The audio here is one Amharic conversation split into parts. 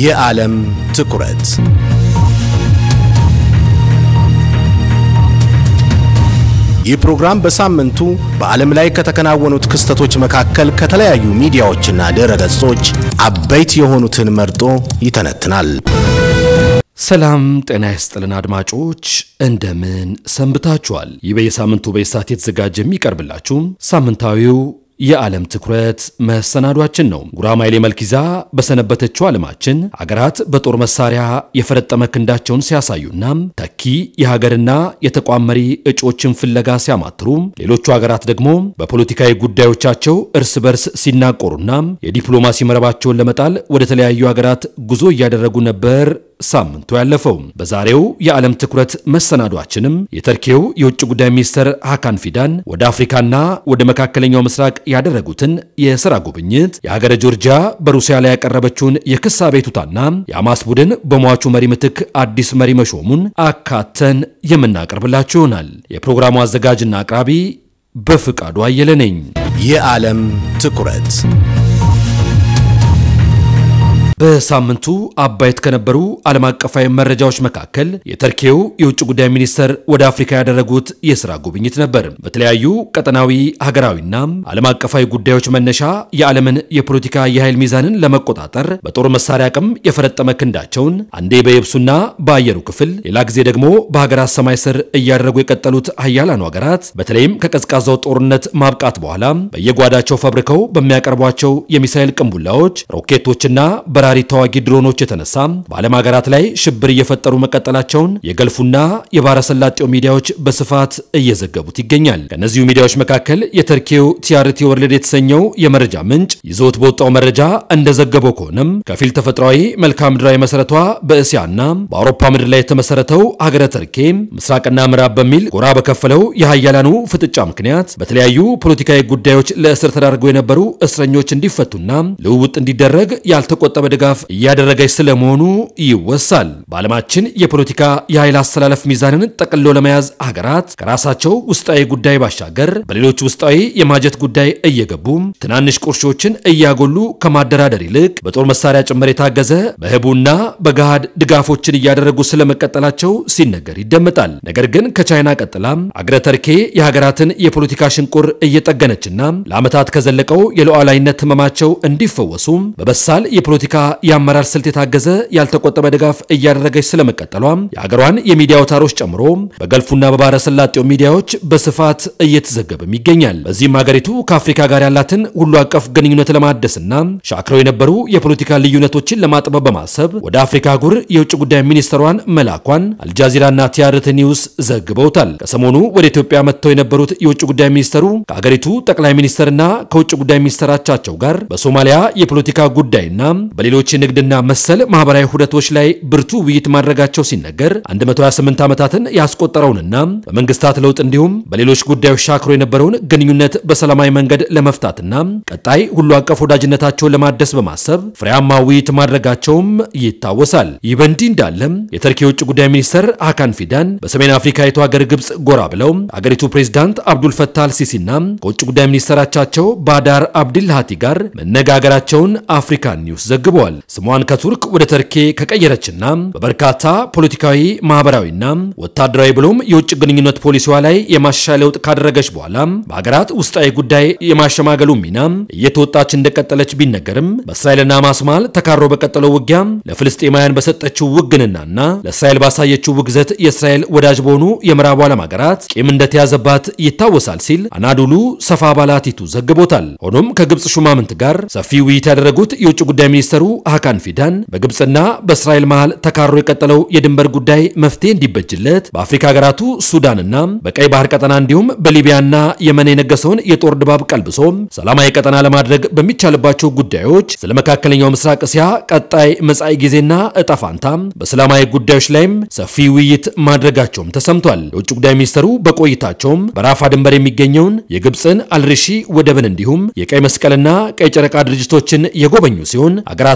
የዓለም ትኩረት ይህ ፕሮግራም በሳምንቱ በዓለም ላይ ከተከናወኑት ክስተቶች መካከል ከተለያዩ ሚዲያዎችና ድረ ገጾች አበይት የሆኑትን መርጦ ይተነትናል። ሰላም ጤና ይስጥልን አድማጮች፣ እንደምን ሰንብታችኋል? ይህ በየሳምንቱ በየሰዓት የተዘጋጀ የሚቀርብላችሁ ሳምንታዊው የዓለም ትኩረት መሰናዷችን ነው። ጉራማይሌ መልክ ይዛ በሰነበተችው ዓለማችን አገራት በጦር መሳሪያ የፈረጠመ ክንዳቸውን ሲያሳዩና ተኪ የሀገርና የተቋም መሪ እጩዎችን ፍለጋ ሲያማትሩ፣ ሌሎቹ ሀገራት ደግሞ በፖለቲካዊ ጉዳዮቻቸው እርስ በርስ ሲናቆሩና የዲፕሎማሲ መረባቸውን ለመጣል ወደ ተለያዩ ሀገራት ጉዞ እያደረጉ ነበር ሳምንቱ ያለፈው። በዛሬው የዓለም ትኩረት መሰናዷችንም የተርኬው የውጭ ጉዳይ ሚኒስትር ሃካን ፊዳን ወደ አፍሪካና ወደ መካከለኛው ምስራቅ ያደረጉትን የሥራ ጉብኝት፣ የሀገረ ጆርጂያ በሩሲያ ላይ ያቀረበችውን የክስ አቤቱታና የሐማስ ቡድን በሟቹ መሪ ምትክ አዲስ መሪ መሾሙን አካተን የምናቀርብላችሁ ይሆናል። የፕሮግራሙ አዘጋጅና አቅራቢ በፍቃዱ አየለ ነኝ። የዓለም ትኩረት በሳምንቱ አበይት ከነበሩ ዓለም አቀፋዊ መረጃዎች መካከል የተርኬው የውጭ ጉዳይ ሚኒስተር ወደ አፍሪካ ያደረጉት የሥራ ጉብኝት ነበር። በተለያዩ ቀጠናዊ ሀገራዊና ዓለም አቀፋዊ ጉዳዮች መነሻ የዓለምን የፖለቲካ የኃይል ሚዛንን ለመቆጣጠር በጦር መሳሪያ አቅም የፈረጠመ ክንዳቸውን አንዴ በየብሱና በአየሩ ክፍል፣ ሌላ ጊዜ ደግሞ በሀገራት ሰማይ ስር እያደረጉ የቀጠሉት ሀያላኑ ሀገራት በተለይም ከቀዝቃዛው ጦርነት ማብቃት በኋላ በየጓዳቸው ፈብርከው በሚያቀርቧቸው የሚሳኤል ቅንቡላዎች፣ ሮኬቶችና በራሪ ተዋጊ ድሮኖች የተነሳ በዓለም ሀገራት ላይ ሽብር እየፈጠሩ መቀጠላቸውን የገልፉና የባህረ ሰላጤው ሚዲያዎች በስፋት እየዘገቡት ይገኛል። ከእነዚሁ ሚዲያዎች መካከል የተርኬው ቲአርቲ ወርልድ የተሰኘው የመረጃ ምንጭ ይዞት በወጣው መረጃ እንደዘገበው ከሆነም ከፊል ተፈጥሯዊ መልክዓ ምድራዊ መሰረቷ በእስያና በአውሮፓ ምድር ላይ የተመሰረተው ሀገረ ተርኬ ምስራቅና ምዕራብ በሚል ጎራ በከፈለው የሀያላኑ ፍጥጫ ምክንያት በተለያዩ ፖለቲካዊ ጉዳዮች ለእስር ተዳርገው የነበሩ እስረኞች እንዲፈቱና ልውውጥ እንዲደረግ ያልተቆጠበ ድጋፍ እያደረገች ስለመሆኑ ይወሳል። በዓለማችን የፖለቲካ የኃይል አስተላለፍ ሚዛንን ጠቅልሎ ለመያዝ ሀገራት ከራሳቸው ውስጣዊ ጉዳይ ባሻገር በሌሎች ውስጣዊ የማጀት ጉዳይ እየገቡ ትናንሽ ቁርሾችን እያጎሉ ከማደራደር ይልቅ በጦር መሳሪያ ጭምር የታገዘ በህቡና በገሃድ ድጋፎችን እያደረጉ ስለመቀጠላቸው ሲነገር ይደመጣል። ነገር ግን ከቻይና ቀጥላ አገረ ተርኬ የሀገራትን የፖለቲካ ሽንቁር እየጠገነችና ለዓመታት ከዘለቀው የሉዓላዊነት ህመማቸው እንዲፈወሱ በበሳል የፖለቲካ የአመራር ስልት የታገዘ ያልተቆጠበ ድጋፍ እያደረገች ስለመቀጠሏ የሀገሯን የሚዲያ አውታሮች ጨምሮ በገልፉና በባህረ ሰላጤው ሚዲያዎች በስፋት እየተዘገበም ይገኛል። በዚህም ሀገሪቱ ከአፍሪካ ጋር ያላትን ሁሉ አቀፍ ግንኙነት ለማደስና ሻክረው የነበሩ የፖለቲካ ልዩነቶችን ለማጥበብ በማሰብ ወደ አፍሪካ አህጉር የውጭ ጉዳይ ሚኒስትሯን መላኳን አልጃዚራና ቲያርት ኒውስ ዘግበውታል። ከሰሞኑ ወደ ኢትዮጵያ መጥተው የነበሩት የውጭ ጉዳይ ሚኒስተሩ ከሀገሪቱ ጠቅላይ ሚኒስትርና ከውጭ ጉዳይ ሚኒስትራቻቸው ጋር በሶማሊያ የፖለቲካ ጉዳይና በሌሎች የንግድና መሰል ማህበራዊ ሁደቶች ላይ ብርቱ ውይይት ማድረጋቸው ሲነገር 128 ዓመታትን ያስቆጠረውንና በመንግስታት ለውጥ እንዲሁም በሌሎች ጉዳዮች ሻክሮ የነበረውን ግንኙነት በሰላማዊ መንገድ ለመፍታትና ቀጣይ ሁሉ አቀፍ ወዳጅነታቸውን ለማደስ በማሰብ ፍሬያማ ውይይት ማድረጋቸውም ይታወሳል። ይህ በእንዲህ እንዳለም የተርኪ የውጭ ጉዳይ ሚኒስትር ሃካን ፊዳን በሰሜን አፍሪካዊቱ ሀገር ግብፅ ጎራ ብለው አገሪቱ ፕሬዚዳንት አብዱል ፈታህ አልሲሲና ከውጭ ጉዳይ ሚኒስትራቻቸው ባዳር አብድልሃቲ ጋር መነጋገራቸውን አፍሪካን ኒውስ ዘግበዋል። ስሟን ከቱርክ ወደ ተርኬ ከቀየረችና በበርካታ ፖለቲካዊ፣ ማህበራዊና ወታደራዊ ብሎም የውጭ ግንኙነት ፖሊሲዋ ላይ የማሻሻያ ለውጥ ካደረገች በኋላ በሀገራት ውስጣዊ ጉዳይ የማሸማገሉ ሚና እየተወጣች እንደቀጠለች ቢነገርም በእስራኤልና ሐማስ መሃል ተካሮ በቀጠለው ውጊያ ለፍልስጤማውያን በሰጠችው ውግንናና ለእስራኤል ባሳየችው ውግዘት የእስራኤል ወዳጅ በሆኑ የምዕራቡ ዓለም ሀገራት ቂም እንደተያዘባት ይታወሳል ሲል አናዶሉ ሰፋ ባላቲቱ ዘግቦታል። ሆኖም ከግብፅ ሹማምንት ጋር ሰፊ ውይይት ያደረጉት የውጭ ጉዳይ ሚኒስተሩ ሃካን ፊዳን በግብፅና በእስራኤል መሃል ተካሮ የቀጠለው የድንበር ጉዳይ መፍትሄ እንዲበጅለት በአፍሪካ ሀገራቱ ሱዳንና በቀይ ባህር ቀጠና እንዲሁም በሊቢያና የመን የነገሰውን የጦር ድባብ ቀልብሶ ሰላማዊ ቀጠና ለማድረግ በሚቻልባቸው ጉዳዮች ስለ መካከለኛው ምስራቅ እስያ ቀጣይ መጻኢ ጊዜና እጣ ፋንታ በሰላማዊ ጉዳዮች ላይም ሰፊ ውይይት ማድረጋቸውም ተሰምቷል። የውጭ ጉዳይ ሚኒስተሩ በቆይታቸውም በራፋ ድንበር የሚገኘውን የግብፅን አልሪሺ ወደብን እንዲሁም የቀይ መስቀልና ቀይ ጨረቃ ድርጅቶችን የጎበኙ ሲሆን አገራቱ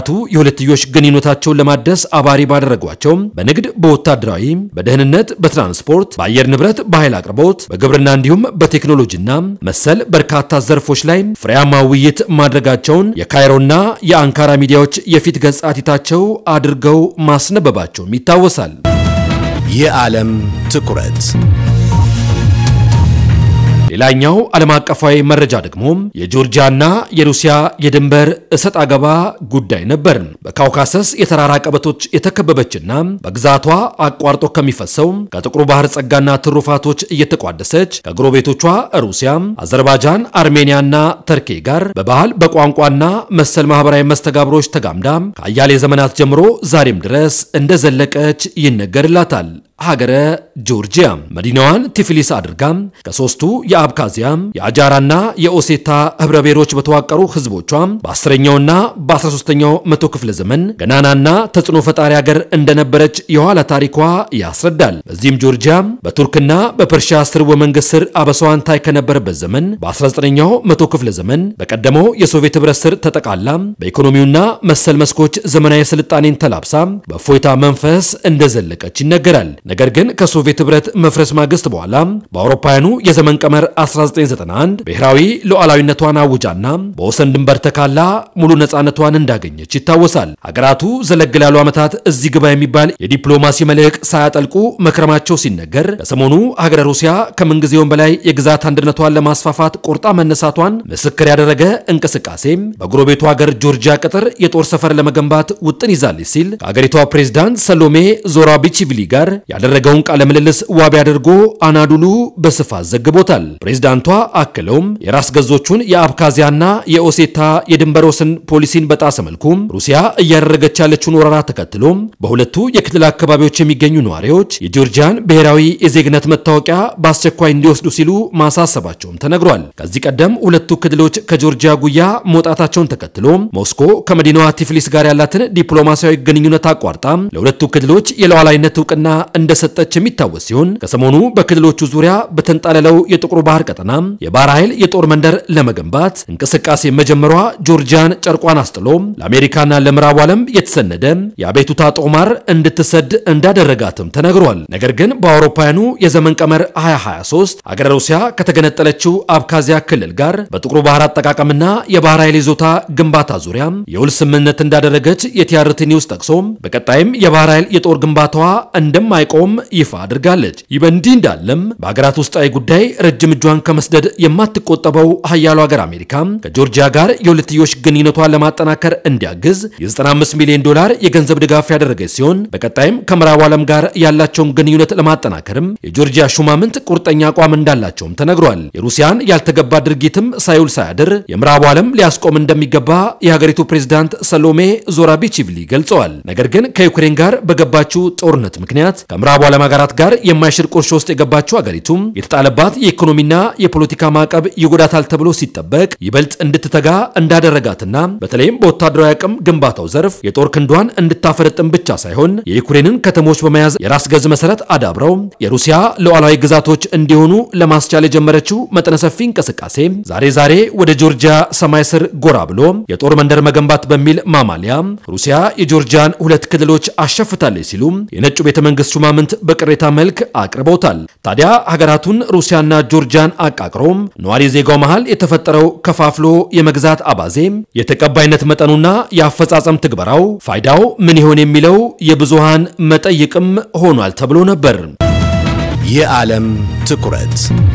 የሁለትዮሽ ግንኙነታቸውን ለማደስ አባሪ ባደረጓቸው በንግድ፣ በወታደራዊ፣ በደህንነት፣ በትራንስፖርት፣ በአየር ንብረት፣ በኃይል አቅርቦት፣ በግብርና እንዲሁም በቴክኖሎጂና መሰል በርካታ ዘርፎች ላይ ፍሬያማ ውይይት ማድረጋቸውን የካይሮና የአንካራ ሚዲያዎች የፊት ገጻቲታቸው አድርገው ማስነበባቸውም ይታወሳል። የዓለም ትኩረት ሌላኛው ዓለም አቀፋዊ መረጃ ደግሞ የጆርጂያና የሩሲያ የድንበር እሰጥ አገባ ጉዳይ ነበር። በካውካሰስ የተራራ ቀበቶች የተከበበችና በግዛቷ አቋርጦ ከሚፈሰው ከጥቁሩ ባህር ጸጋና ትሩፋቶች እየተቋደሰች ከጎረቤቶቿ ሩሲያ፣ አዘርባይጃን፣ አርሜኒያና ተርኬ ጋር በባህል በቋንቋና መሰል ማህበራዊ መስተጋብሮች ተጋምዳ ከአያሌ ዘመናት ጀምሮ ዛሬም ድረስ እንደዘለቀች ይነገርላታል። ሀገረ ጆርጂያ መዲናዋን ቲፊሊስ አድርጋ ከሶስቱ የአብካዚያ የአጃራና የኦሴታ ህብረ ብሔሮች በተዋቀሩ ህዝቦቿ በአስረኛውና በ13ኛው መቶ ክፍለ ዘመን ገናናና ተጽዕኖ ፈጣሪ ሀገር እንደነበረች የኋላ ታሪኳ ያስረዳል። በዚህም ጆርጂያ በቱርክና በፐርሺያ ስርወ መንግስት ስር አበሳዋን ታይ ከነበረበት ዘመን በ19ኛው መቶ ክፍለ ዘመን በቀደመው የሶቪየት ህብረት ስር ተጠቃላ በኢኮኖሚውና መሰል መስኮች ዘመናዊ ስልጣኔን ተላብሳ በእፎይታ መንፈስ እንደዘለቀች ይነገራል። ነገር ግን ከሶቪየት ህብረት መፍረስ ማግስት በኋላ በአውሮፓውያኑ የዘመን ቀመር 1991 ብሔራዊ ሉዓላዊነቷን አውጃና በወሰን ድንበር ተካላ ሙሉ ነፃነቷን እንዳገኘች ይታወሳል። ሀገራቱ ዘለግ ላሉ ዓመታት እዚህ ግባ የሚባል የዲፕሎማሲ መልህቅ ሳያጠልቁ መክረማቸው ሲነገር ከሰሞኑ ሀገረ ሩሲያ ከምንጊዜውም በላይ የግዛት አንድነቷን ለማስፋፋት ቆርጣ መነሳቷን ምስክር ያደረገ እንቅስቃሴ በጎረቤቱ ሀገር ጆርጂያ ቅጥር የጦር ሰፈር ለመገንባት ውጥን ይዛለች ሲል ከሀገሪቷ ፕሬዝዳንት ሰሎሜ ዞራቢችቪሊ ጋር ያደረገውን ቃለ ምልልስ ዋቢ አድርጎ አናዱሉ በስፋት ዘግቦታል። ፕሬዝዳንቷ አክለውም የራስ ገዞቹን የአብካዚያና የኦሴታ የድንበር ወሰን ፖሊሲን በጣሰ መልኩ ሩሲያ እያደረገች ያለችውን ወረራ ተከትሎ በሁለቱ የክልል አካባቢዎች የሚገኙ ነዋሪዎች የጆርጂያን ብሔራዊ የዜግነት መታወቂያ በአስቸኳይ እንዲወስዱ ሲሉ ማሳሰባቸውም ተነግሯል። ከዚህ ቀደም ሁለቱ ክልሎች ከጆርጂያ ጉያ መውጣታቸውን ተከትሎ ሞስኮ ከመዲናዋ ቲፍሊስ ጋር ያላትን ዲፕሎማሲያዊ ግንኙነት አቋርጣ ለሁለቱ ክልሎች የሉዓላዊነት እውቅና እንደሰጠች የሚታወስ ሲሆን ከሰሞኑ በክልሎቹ ዙሪያ በተንጣለለው የጥቁሩ ባህር ቀጠና የባህር ኃይል የጦር መንደር ለመገንባት እንቅስቃሴ መጀመሯ ጆርጂያን ጨርቋን አስጥሎ ለአሜሪካና ለምዕራቡ ዓለም የተሰነደ የአቤቱታ ጦማር እንድትሰድ እንዳደረጋትም ተነግሯል። ነገር ግን በአውሮፓውያኑ የዘመን ቀመር 2023 አገረ ሩሲያ ከተገነጠለችው አብካዚያ ክልል ጋር በጥቁሩ ባህር አጠቃቀምና የባህር ኃይል ይዞታ ግንባታ ዙሪያ የውል ስምምነት እንዳደረገች የቲአርቲ ኒውስ ጠቅሶ በቀጣይም የባህር ኃይል የጦር ግንባታዋ እንደማይቆም ይፋ አድርጋለች። ይህ በእንዲህ እንዳለም በሀገራት ውስጣዊ ጉዳይ ረጅም እጇን ከመስደድ የማትቆጠበው ሀያሉ ሀገር አሜሪካ ከጆርጂያ ጋር የሁለትዮሽ ግንኙነቷን ለማጠናከር እንዲያግዝ የ95 ሚሊዮን ዶላር የገንዘብ ድጋፍ ያደረገች ሲሆን በቀጣይም ከምዕራቡ ዓለም ጋር ያላቸውን ግንኙነት ለማጠናከርም የጆርጂያ ሹማምንት ቁርጠኛ አቋም እንዳላቸውም ተነግሯል። የሩሲያን ያልተገባ ድርጊትም ሳይውል ሳያድር የምዕራቡ ዓለም ሊያስቆም እንደሚገባ የሀገሪቱ ፕሬዝዳንት ሰሎሜ ዞራቢችቪሊ ገልጸዋል። ነገር ግን ከዩክሬን ጋር በገባችው ጦርነት ምክንያት ከምዕራቡ ዓለም ሀገራት ጋር የማይሽር ቁርሾ ውስጥ የገባችው ሀገሪቱም የተጣለባት የኢኮኖሚና የፖለቲካ ማዕቀብ ይጎዳታል ተብሎ ሲጠበቅ ይበልጥ እንድትተጋ እንዳደረጋትና በተለይም በወታደራዊ አቅም ግንባታው ዘርፍ የጦር ክንዷን እንድታፈረጥም ብቻ ሳይሆን የዩክሬንን ከተሞች በመያዝ የራስ ገዝ መሰረት አዳብረው የሩሲያ ሉዓላዊ ግዛቶች እንዲሆኑ ለማስቻል የጀመረችው መጠነ ሰፊ እንቅስቃሴ ዛሬ ዛሬ ወደ ጆርጂያ ሰማይ ስር ጎራ ብሎ የጦር መንደር መገንባት በሚል ማማሊያ ሩሲያ የጆርጂያን ሁለት ክልሎች አሸፍታለች ሲሉ የነጩ ቤተ መንግስት ሹማምንት በቅሬታ መልክ አቅርበውታል። ታዲያ ሀገራቱን ሩሲያና ጆርጂያን አቃቅሮም ነዋሪ ዜጋው መሃል የተፈጠረው ከፋፍሎ የመግዛት አባዜ የተቀባይነት መጠኑና የአፈጻጸም ትግበራው ፋይዳው ምን ይሆን የሚለው የብዙሃን መጠይቅም ሆኗል ተብሎ ነበር። የዓለም ትኩረት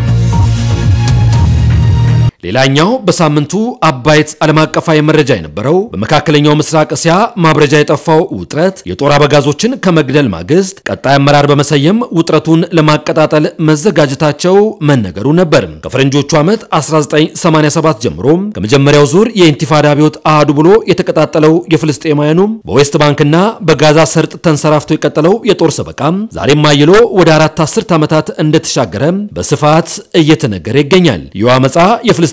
ሌላኛው በሳምንቱ አባይት ዓለም አቀፋዊ መረጃ የነበረው በመካከለኛው ምስራቅ እስያ ማብረጃ የጠፋው ውጥረት የጦር አበጋዞችን ከመግደል ማግስት ቀጣይ አመራር በመሰየም ውጥረቱን ለማቀጣጠል መዘጋጀታቸው መነገሩ ነበር። ከፈረንጆቹ ዓመት 1987 ጀምሮ ከመጀመሪያው ዙር የኢንቲፋዳ አብዮት አህዱ ብሎ የተቀጣጠለው የፍልስጤማውያኑ በዌስት ባንክና በጋዛ ሰርጥ ተንሰራፍቶ የቀጠለው የጦር ሰበቃ ዛሬም አይሎ ወደ አራት አስርት ዓመታት እንደተሻገረ በስፋት እየተነገረ ይገኛል። ይህ አመፃ የፍልስጤ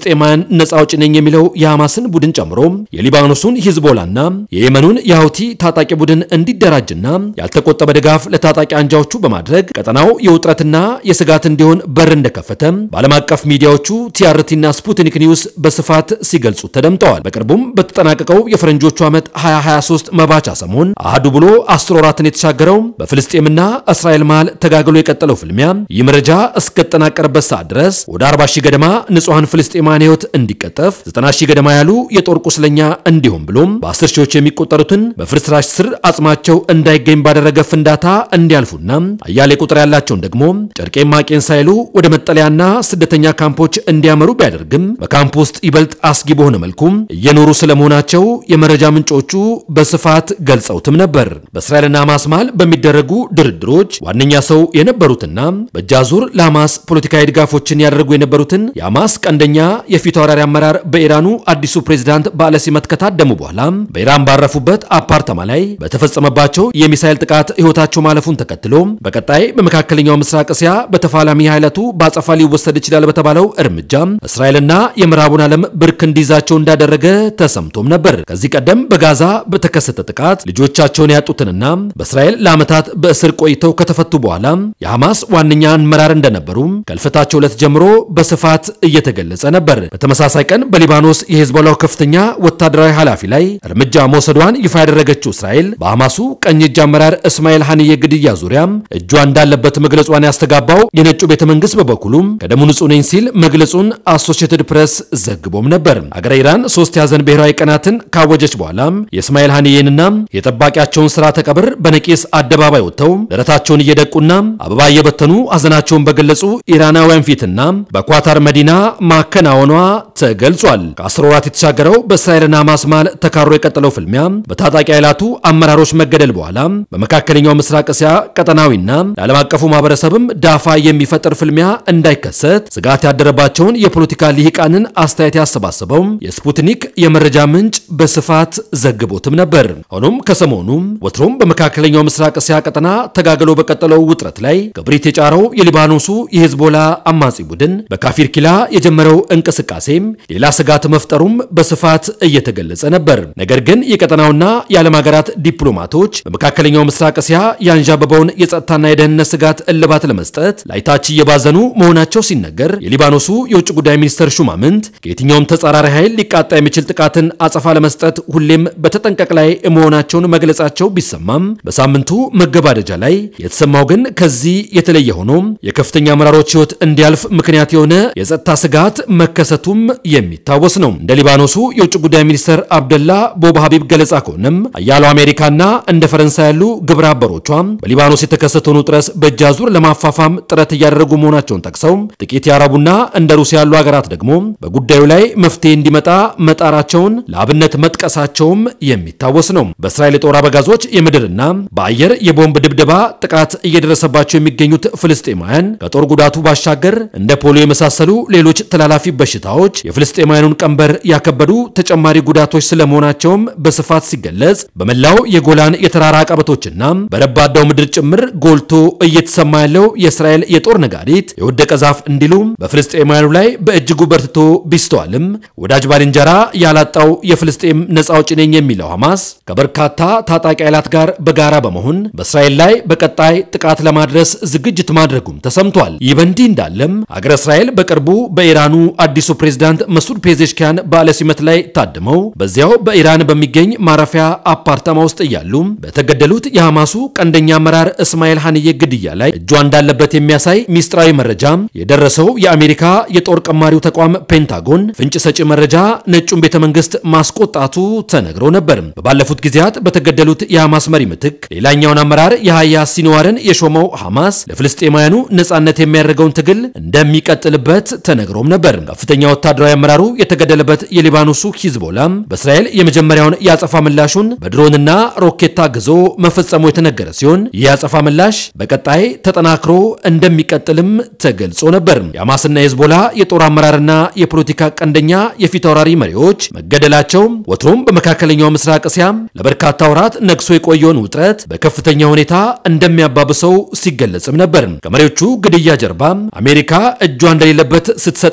ፍልስጤማውያን ነጻ አውጪ ነኝ የሚለው የሐማስን ቡድን ጨምሮ የሊባኖሱን ሂዝቦላና የየመኑን የሀውቲ ታጣቂ ቡድን እንዲደራጅና ያልተቆጠበ ድጋፍ ለታጣቂ አንጃዎቹ በማድረግ ቀጠናው የውጥረትና የስጋት እንዲሆን በር እንደከፈተ በዓለም አቀፍ ሚዲያዎቹ ቲአርቲና ስፑትኒክ ኒውስ በስፋት ሲገልጹ ተደምጠዋል። በቅርቡም በተጠናቀቀው የፈረንጆቹ ዓመት 2023 መባቻ ሰሞን አህዱ ብሎ አስር ወራትን የተሻገረው በፍልስጤምና እስራኤል መሃል ተጋግሎ የቀጠለው ፍልሚያ ይህ መረጃ እስከተጠናቀረበት ሰዓት ድረስ ወደ 40 ሺህ ገደማ ንጹሐን ፍልስጤማውያን ሕይወት እንዲቀጠፍ 90 ሺህ ገደማ ያሉ የጦር ቁስለኛ እንዲሁም ብሎም በ10 ሺዎች የሚቆጠሩትን በፍርስራሽ ስር አጽማቸው እንዳይገኝ ባደረገ ፍንዳታ እንዲያልፉና አያሌ ቁጥር ያላቸውን ደግሞ ጨርቄን ማቄን ሳይሉ ወደ መጠለያና ስደተኛ ካምፖች እንዲያመሩ ቢያደርግም በካምፕ ውስጥ ይበልጥ አስጊ በሆነ መልኩ እየኖሩ ስለመሆናቸው የመረጃ ምንጮቹ በስፋት ገልጸውትም ነበር። በእስራኤልና ሐማስ መሃል በሚደረጉ ድርድሮች ዋነኛ ሰው የነበሩትና በእጃዙር ለሐማስ ፖለቲካዊ ድጋፎችን ያደርጉ የነበሩትን የሐማስ ቀንደኛ የፊት አውራሪ አመራር በኢራኑ አዲሱ ፕሬዝዳንት በዓለ ሲመት ከታደሙ በኋላ በኢራን ባረፉበት አፓርተማ ላይ በተፈጸመባቸው የሚሳኤል ጥቃት ሕይወታቸው ማለፉን ተከትሎ በቀጣይ በመካከለኛው ምስራቅ እስያ በተፋላሚ ኃይላቱ በአጸፋ ሊወሰድ ይችላል በተባለው እርምጃ እስራኤልና የምዕራቡን ዓለም ብርክ እንዲይዛቸው እንዳደረገ ተሰምቶም ነበር። ከዚህ ቀደም በጋዛ በተከሰተ ጥቃት ልጆቻቸውን ያጡትንና በእስራኤል ለዓመታት በእስር ቆይተው ከተፈቱ በኋላ የሐማስ ዋነኛ አመራር እንደነበሩ ከልፈታቸው ዕለት ጀምሮ በስፋት እየተገለጸ ነበር። በተመሳሳይ ቀን በሊባኖስ የሄዝቦላው ከፍተኛ ወታደራዊ ኃላፊ ላይ እርምጃ መውሰዷን ይፋ ያደረገችው እስራኤል በሐማሱ ቀኝ እጅ አመራር እስማኤል ሐንዬ ግድያ ዙሪያ እጇ እንዳለበት መግለጿን ያስተጋባው የነጩ ቤተ መንግስት በበኩሉም ከደሙ ንጹህ ነኝ ሲል መግለጹን አሶሺየትድ ፕሬስ ዘግቦም ነበር። አገረ ኢራን ሶስት የሐዘን ብሔራዊ ቀናትን ካወጀች በኋላ የእስማኤል ሐንዬንና የጠባቂያቸውን ስርዓተ ቀብር በነቂስ አደባባይ ወጥተው ደረታቸውን እየደቁና አበባ እየበተኑ ሐዘናቸውን በገለጹ ኢራናውያን ፊትና በኳታር መዲና ማከናወኗ ተገልጿል። ከአስር ወራት የተሻገረው በእስራኤልና ሐማስ መሃል ተካሮ የቀጠለው ፍልሚያ በታጣቂ ኃይላቱ አመራሮች መገደል በኋላ በመካከለኛው ምስራቅ እስያ ቀጠናዊና ለዓለም አቀፉ ማህበረሰብም ዳፋ የሚፈጥር ፍልሚያ እንዳይከሰት ስጋት ያደረባቸውን የፖለቲካ ልሂቃንን አስተያየት ያሰባሰበው የስፑትኒክ የመረጃ ምንጭ በስፋት ዘግቦትም ነበር። ሆኖም ከሰሞኑ ወትሮም በመካከለኛው ምስራቅ እስያ ቀጠና ተጋግሎ በቀጠለው ውጥረት ላይ ክብሪት የጫረው የሊባኖሱ የሄዝቦላ አማጺ ቡድን በካፊር ኪላ የጀመረው እንቅስቃሴም ሌላ ስጋት መፍጠሩም በስፋት እየተገለጸ ነበር። ነገር ግን የቀጠናውና የዓለም ሀገራት ዲፕሎማቶች በመካከለኛው ምስራቅ እስያ ያንዣበበውን የጸጥታና የደህንነት ስጋት እልባት ለመስጠት ላይታች እየባዘኑ መሆናቸው ሲነገር፣ የሊባኖሱ የውጭ ጉዳይ ሚኒስተር ሹማምንት ከየትኛውም ተጻራሪ ኃይል ሊቃጣ የሚችል ጥቃትን አጸፋ ለመስጠት ሁሌም በተጠንቀቅ ላይ መሆናቸውን መግለጻቸው ቢሰማም በሳምንቱ መገባደጃ ላይ የተሰማው ግን ከዚህ የተለየ ሆኖ የከፍተኛ አመራሮች ሕይወት እንዲያልፍ ምክንያት የሆነ የጸጥታ ስጋት መከሰቱም የሚታወስ ነው። እንደ ሊባኖሱ የውጭ ጉዳይ ሚኒስተር አብደላ ቦብ ሀቢብ ገለጻ ከሆነም አያለው አሜሪካና እንደ ፈረንሳይ ያሉ ግብረ አበሮቿ በሊባኖስ የተከሰተውን ውጥረት በእጅ አዙር ለማፋፋም ጥረት እያደረጉ መሆናቸውን ጠቅሰው ጥቂት የአረቡና እንደ ሩሲያ ያሉ ሀገራት ደግሞ በጉዳዩ ላይ መፍትሄ እንዲመጣ መጣራቸውን ለአብነት መጥቀሳቸውም የሚታወስ ነው። በእስራኤል የጦር አበጋዞች የምድርና በአየር የቦምብ ድብደባ ጥቃት እየደረሰባቸው የሚገኙት ፍልስጤማውያን ከጦር ጉዳቱ ባሻገር እንደ ፖሊዮ የመሳሰሉ ሌሎች ተላላፊ በሽታዎች የፍልስጤማውያኑን ቀንበር ያከበዱ ተጨማሪ ጉዳቶች ስለመሆናቸውም በስፋት ሲገለጽ በመላው የጎላን የተራራ አቀበቶችና በረባዳው ምድር ጭምር ጎልቶ እየተሰማ ያለው የእስራኤል የጦር ነጋሪት የወደቀ ዛፍ እንዲሉ በፍልስጤማውያኑ ላይ በእጅጉ በርትቶ ቢስተዋልም ወዳጅ ባልንጀራ ያላጣው የፍልስጤም ነጻ አውጪ ነኝ የሚለው ሐማስ ከበርካታ ታጣቂ ኃይላት ጋር በጋራ በመሆን በእስራኤል ላይ በቀጣይ ጥቃት ለማድረስ ዝግጅት ማድረጉም ተሰምቷል። ይህ በእንዲህ እንዳለም አገረ እስራኤል በቅርቡ በኢራኑ አዲሱ ፕሬዝዳንት መሱድ ፔዜሽኪያን በዓለ ሲመት ላይ ታድመው በዚያው በኢራን በሚገኝ ማረፊያ አፓርታማ ውስጥ እያሉ በተገደሉት የሐማሱ ቀንደኛ አመራር እስማኤል ሐንዬ ግድያ ላይ እጇ እንዳለበት የሚያሳይ ሚስጥራዊ መረጃ የደረሰው የአሜሪካ የጦር ቀማሪው ተቋም ፔንታጎን ፍንጭ ሰጪ መረጃ ነጩን ቤተ መንግስት ማስቆጣቱ ተነግሮ ነበር። በባለፉት ጊዜያት በተገደሉት የሐማስ መሪ ምትክ ሌላኛውን አመራር የሃያ ሲንዋርን የሾመው ሐማስ ለፍልስጤማውያኑ ነጻነት የሚያደርገውን ትግል እንደሚቀጥልበት ተነግሮም ነበር። ከፍተኛ ወታደራዊ አመራሩ የተገደለበት የሊባኖሱ ሂዝቦላ በእስራኤል የመጀመሪያውን የአጸፋ ምላሹን በድሮንና ሮኬት ታግዞ መፈጸሙ የተነገረ ሲሆን ይህ የአጸፋ ምላሽ በቀጣይ ተጠናክሮ እንደሚቀጥልም ተገልጾ ነበር። የሐማስና የሂዝቦላ የጦር አመራርና የፖለቲካ ቀንደኛ የፊት አውራሪ መሪዎች መገደላቸው ወትሮም በመካከለኛው ምስራቅ እስያ ለበርካታ ወራት ነግሶ የቆየውን ውጥረት በከፍተኛ ሁኔታ እንደሚያባብሰው ሲገለጽም ነበር። ከመሪዎቹ ግድያ ጀርባ አሜሪካ እጇ እንደሌለበት ስትሰጥ የነበረውን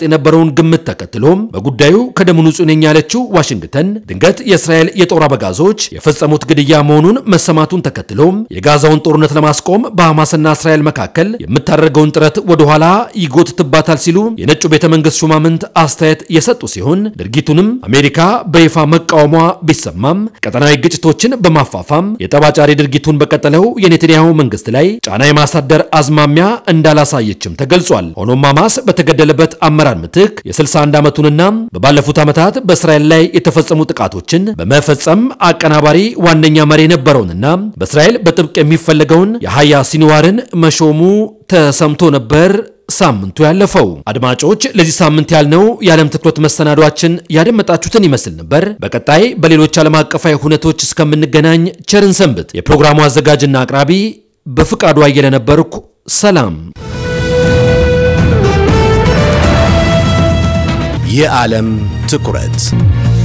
የሚለውን ግምት ተከትሎም በጉዳዩ ከደሙ ንጹህ ነኝ ያለችው ዋሽንግተን ድንገት የእስራኤል የጦር አበጋዞች የፈጸሙት ግድያ መሆኑን መሰማቱን ተከትሎም የጋዛውን ጦርነት ለማስቆም በሐማስና እስራኤል መካከል የምታደርገውን ጥረት ወደኋላ ይጎትትባታል ሲሉ የነጩ ቤተ መንግስት ሹማምንት አስተያየት የሰጡ ሲሆን ድርጊቱንም አሜሪካ በይፋ መቃወሟ ቢሰማም ቀጠናዊ ግጭቶችን በማፋፋም የጠባጫሪ ድርጊቱን በቀጠለው የኔትንያሁ መንግስት ላይ ጫና የማሳደር አዝማሚያ እንዳላሳየችም ተገልጿል። ሆኖም ሐማስ በተገደለበት አመራር ምትክ የ61 ዓመቱንና በባለፉት ዓመታት በእስራኤል ላይ የተፈጸሙ ጥቃቶችን በመፈጸም አቀናባሪ ዋነኛ መሪ የነበረውንና በእስራኤል በጥብቅ የሚፈለገውን የሀያ ሲንዋርን መሾሙ ተሰምቶ ነበር። ሳምንቱ ያለፈው አድማጮች፣ ለዚህ ሳምንት ያልነው የዓለም ትኩረት መሰናዷችን ያደመጣችሁትን ይመስል ነበር። በቀጣይ በሌሎች ዓለም አቀፋዊ ሁነቶች እስከምንገናኝ ቸርን ሰንብት። የፕሮግራሙ አዘጋጅና አቅራቢ በፍቃዱ አየለ ነበርኩ። ሰላም። የዓለም ትኩረት